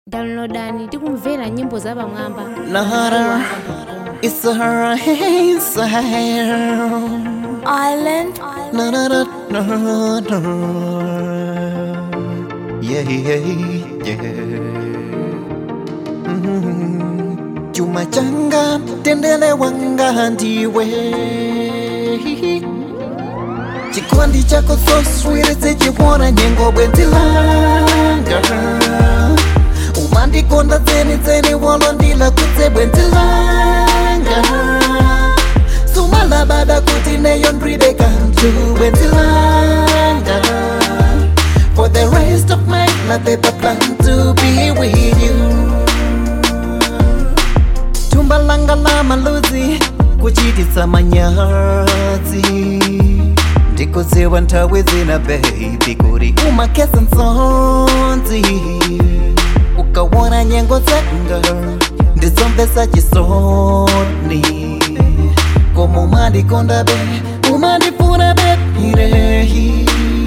downloadani ndi kumvera nyimbo za pamwamba Nara, it's a it's a Island. na na na na na. Yeah, yeah, yeah. Mm. Chuma changa tendele wanga ndiwe chikondi chako so sweet sechiona nyengo bwenzi langa umandikonda tseni tseni wolondila kutse bwenzi langa sumalabada kuti neyo ndribe kantu bwenzi langa for the rest of my life I plan to be with you tumba langa la maluzi kuchititsa manyazi ndikudziwa nthawi zina baby kuti umakhetsa nsonzi ukawona nyengo zanga ndizomvetsa chisoni koma umandikonda be umandifuna bepirehi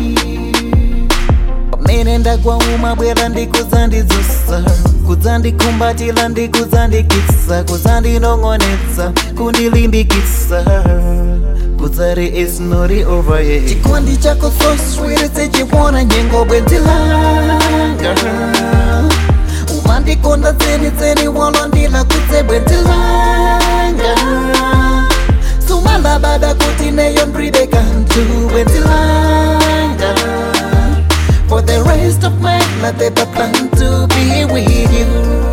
pamene ndagwa umabwera ndikudzandidzusa kudzandikumbatira ndikudzandikitsa kudzandinong'onetsa kundilimbikitsa kudzati it's not over yet chikondi chako so sweet sechiona nyengo bwenzi langa umandikonda tseni tseni wolondila kutse bwenzi langa sumalabada kuti neyo ndribe kantu bwenzi langa for the rest of my life I plan to be with you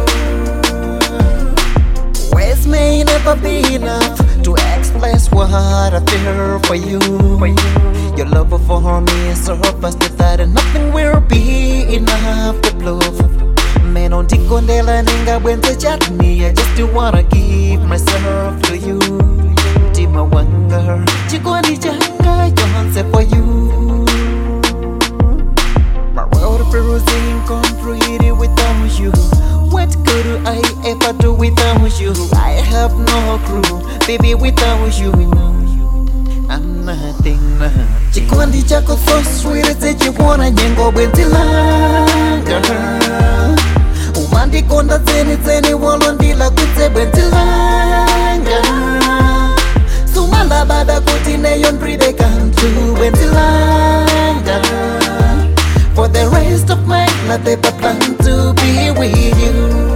Words may never be enough to express what I feel for you. Your love for me is so vast that nothing will be enough to prove. Man, on tikondela ninga bwenze chatni I just wanna give myself to you. Tima wanga, chikondi changa yonse for you. My world feels incomplete without you. What could I ever do without you? I have no clue, baby, without you. I'm nothing now. Chikondi chako so sweet, sechiona nyengo bwenzi langa. Umandikonda tseni tseni wolondila kutse bwenzi langa. Sumalabada kuti neyo ndribe kantu bwenzi langa. For the rest of my life I plan to be with you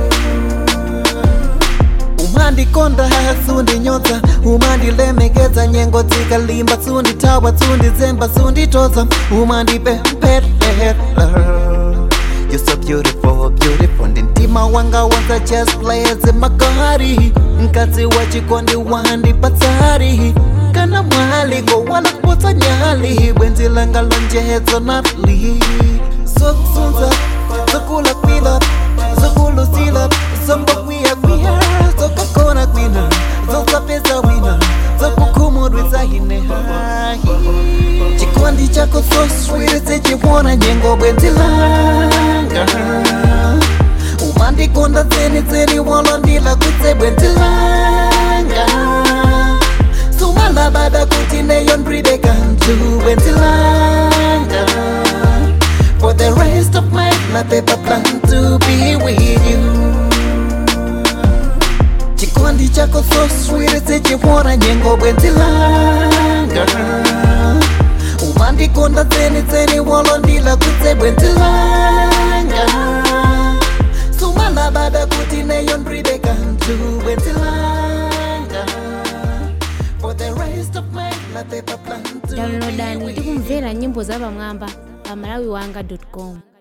umandikonda sundinyoza umandilemekeza nyengo dzikalimba sunditawa sundizemba sunditoza umandipemperera You're so beautiful, beautiful ndintima wanga wanza just plays makari mkazi wa chikondi wandipatsari kana mwaliko wala kupotsa nyali bwenzi langa lonjezo natli zokusunza zokula kwila zokulusila zombokwiya kwiya zokakona kwina zosapeza wina zokukhumudwisa hine chikondi chako so sweet sechiona nyengo bwenzi langa umandikonda tseni tseni wolondila kutse bwenzi langa sumalabada kuti neyo ndribe kantu bwenzi langa for the rest of my life I plan to be with you chikondi chako so sweet sechiona nyengo bwenzi langa umandikonda tseni tseni wolondila kutse bwenzi langa sumalabada kuti neyo ndribe kantu bwenzi langa for the rest of my life I plan to be downloadani with ndi kumvera nyimbo za pamwamba pa malawiwanga com